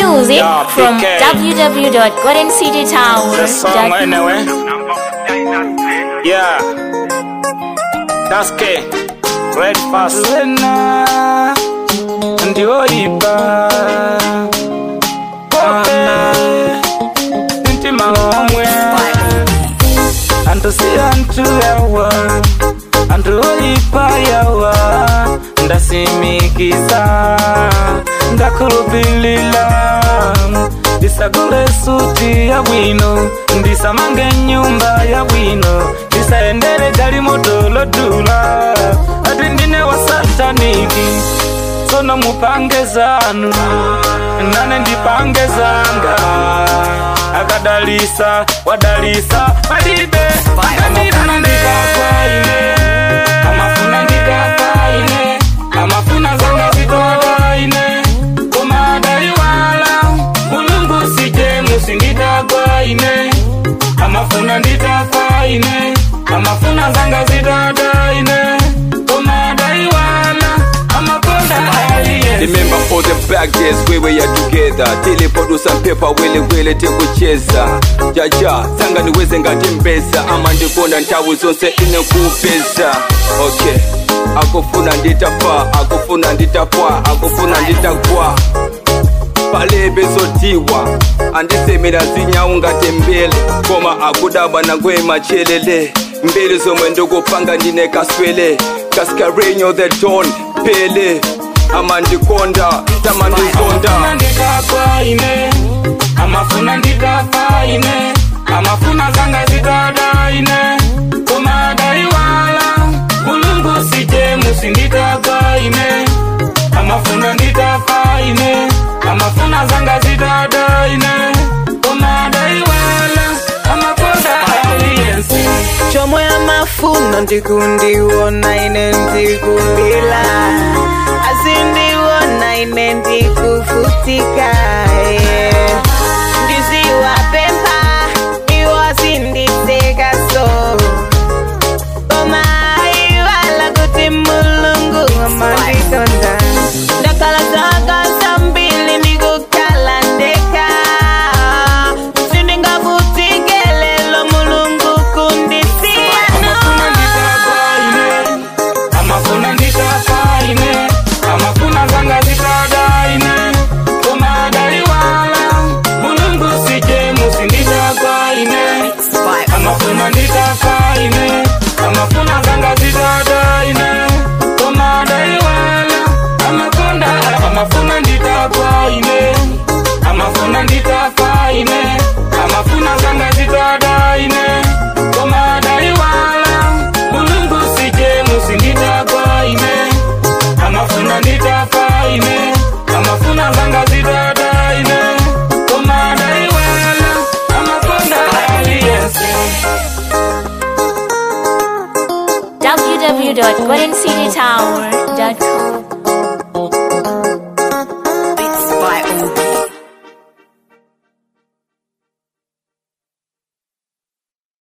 music Yeah, from PK. The song www.goldencitytower.com. anyway. Yeah. That's K. Red fast. Lena. Ndio iba. Pope. Ntima omwe. Antu si antu yawa. Antu oipa yawa. Ndasimikiza. Ndakulupilila. ndisagule suti ya bwino ndisamange nyumba ya bwino ndisaendere gali motolotula ati ndine wa sataniki sono mupange zanu nane ndipange zanga akadalisa wadalisa malibe amafuna ndikafaine amafuna ndikafaine amafuna zanga zitodaine kumadaiwala mulungu sije musinditagwaine amafuna nditafaine amafuna zanga zitadaine kumadaiwala amakonda aliye Remember all the back days we were here together Tele produce and paper wele wele tekucheza Jaja, sanga niweze ngati mbesa Ama ndikonda ntawu zonse ine kupeza Okay akufuna nditafa akufuna nditapwa akufuna nditagwa palebe zotiwa andisemera zinyawu ngati mbele koma akudabwa nangwe machelele mbele zomwe ndikupanga ndine kaswele kaskarenyo the don pele amandikonda tamandizonda amafuna nditafaine amafuna nditafaine amafuna zanga zitadaine kumadaiwala mulungu sije musinditagaine amafuna nditafaine amafuna zanga zitadaine kumadaiwala amakonda aliyensi chomwe amafuna ndikundiwona ine ndikulila azindiwona ine ndikufutika yeah.